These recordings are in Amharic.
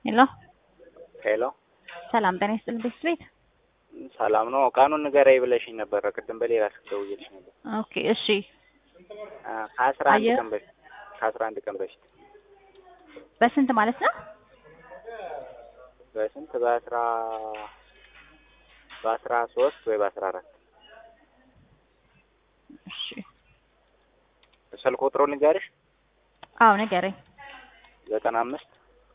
ሄሎ ሄሎ ሰላም ጤና ይስጥልኝ ቤት ቤት ሰላም ነው። ቀኑን ንገረኝ ብለሽኝ ነበረ ቅድም በሌላ ስልክ ደውዬልሽ ነበር። ኦኬ እሺ አ ከአስራ አንድ አየህ? ቀን በፊት ከአስራ አንድ ቀን በፊት በስንት ማለት ነው? በስንት በአስራ በአስራ ሶስት ወይ በአስራ አራት እሺ ስልክ ቁጥሩ ንገርሽ አዎ ንገረኝ። ዘጠና አምስት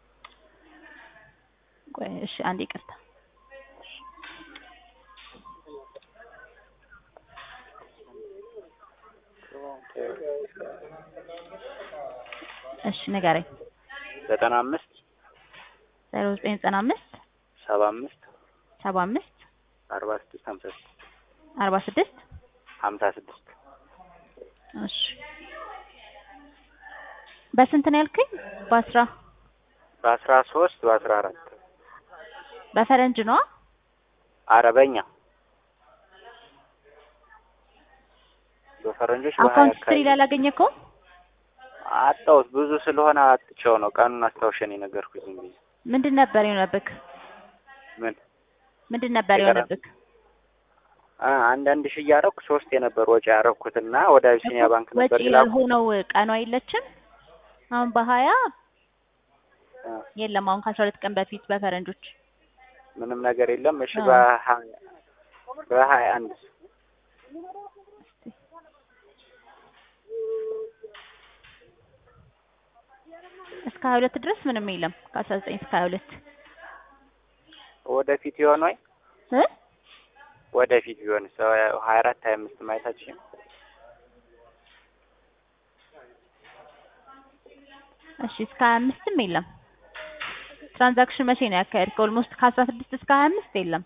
ቆይ እሺ አንድ ይቅርታ እሺ ንገረኝ። ዘጠና አምስት ዜሮ ዘጠኝ ዘጠና አምስት ሰባ አምስት ሰባ አምስት አርባ ስድስት ሀምሳ ስድስት አርባ ስድስት ሀምሳ ስድስት እሺ በስንት ነው ያልከኝ? በአስራ በአስራ ሶስት በአስራ አራት በፈረንጅ ነው አረበኛ በፈረንጆች በሀያ አካውንት ስትሪ አካባቢ ላይ አላገኘከውም? አጣሁት ብዙ ስለሆነ አጥቼው ነው ቀኑን አስታውሸን የነገርኩሽ ዝም ብዬ ምንድን ነበር የሆነብክ? ምን ምንድን ነበር የቀረ- የሆነብክ? አ አንዳንድ ሺህ እያደረኩ ሶስት የነበር ወጪ ያደረኩትና ወደ አቢሲኒያ ባንክ ወጪ ነበር ይላኩ ያልሆነው ቀኗ የለችም። አሁን በሀያ የለም። አሁን ከአስራ ሁለት ቀን በፊት በፈረንጆች ምንም ነገር የለም። እሺ አዎ። በሀያ በሀያ አንድ እስከ ሀያ ሁለት ድረስ ምንም የለም። ከአስራ ዘጠኝ እስከ ሀያ ሁለት ወደፊት ይሆን ወይ እ ወደፊት ቢሆን ሰው ሀያ አራት ሀያ አምስት ማየታችን እሺ እስከ ሀያ አምስትም የለም። ትራንዛክሽን መቼ ነው ያካሄድከው? ኦልሞስት ከአስራ ስድስት እስከ ሀያ አምስት የለም።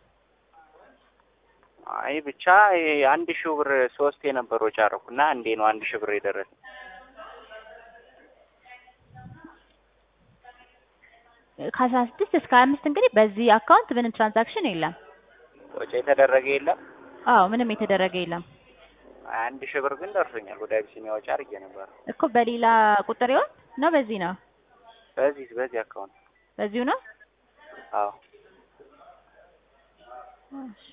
አይ ብቻ ይሄ አንድ ሺህ ብር ሶስት የነበር ወጪ አደረኩና እንዴ ነው አንድ ሺህ ብር የደረሰ ከአስራ ስድስት እስከ ሀያ አምስት እንግዲህ በዚህ አካውንት ምንም ትራንዛክሽን የለም። ወጪ የተደረገ የለም። አዎ ምንም የተደረገ የለም አንድ ሺህ ብር ግን ደርሶኛል። ወደ አቢሲኒያ ወጪ አድርጌ ነበር። እኮ በሌላ ቁጥር ይሆን ነው? በዚህ ነው በዚህ በዚህ አካውንት በዚሁ ነው። አዎ እሺ።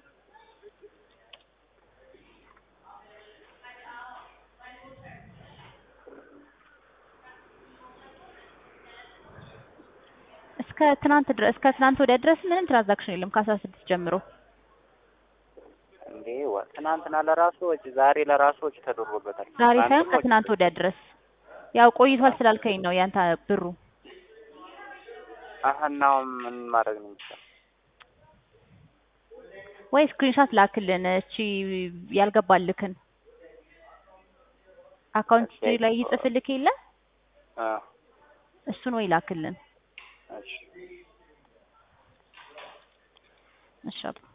እስከ ትናንት ድረስ እስከ ትናንት ወዲያ ድረስ ምንም ትራንዛክሽን የለም ከአስራ ስድስት ጀምሮ። እንዴ ወ- ትናንትና ለራሱ ወጪ ዛሬ ለራሱ ወጪ ተደርጎበታል። ዛሬ ሳይሆን ትናንትም ወጪ ከትናንት ወዲያ ድረስ ያው ቆይቷል ስላልከኝ ነው ያንተ ብሩ። አሀ እናው ምን ማድረግ ነው የሚቻለው? ወይ ስክሪንሻት ላክልን እቺ ያልገባልክን አካውንት ሂስትሪ ላይ ይጽፍልክ የለ አ እሱን ወይ ላክልን። እሺ እሺ አባ።